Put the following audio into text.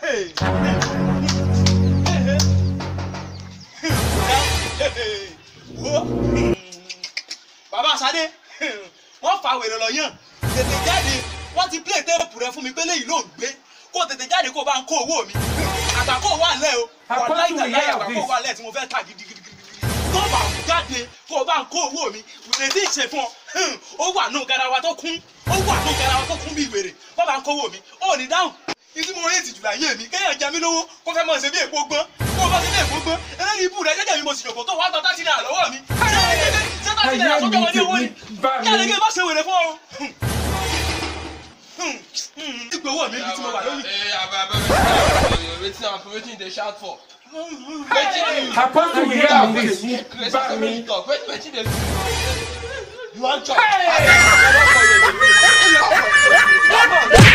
bàbá sadé wọ́n fa wèrè lọ yàn tètè jáde wọ́n ti play téèpù rẹ fún mi pé léyìí ló ń gbé kó tètè jáde kó bá ń kó owó mi àgbàkó wà lẹ́ o wà láìka láyà àgbàkó wà lẹ́ tí mo fẹ́ tà gidigidi tó bá jáde kó bá ń kó owó mi wèrè tí ì ṣe fún ọ ó wà nù garawa tó kún ó wà nù garawa tó kún bí wèrè kó bá ń kó owó mi ó ní dáhùn ìdí mo rí ìtìjú láyé mi kéèyàn jẹ mí lówó kó fẹ́ mọ̀ ṣe bí èpo gbọ́n kó o bá ṣe bí èpo gbọ́n eléyìí ibú rẹ jẹ́jẹ́ mi mo sì yòkó tó wàá tọ́ tá sí náà lọ́wọ́ mi ṣé tá sí náà sọ́jọ́ wọn ní owó ni kí àlejò má ṣe wèrè fún ọ. ìgbé owó mi bí tí mo wà lónìí. wetin am for wetin you dey shout for. Apostle we hear of this. Let's Back let me. me talk wetin wetin dey. you wan chop. Hey! I don call you again.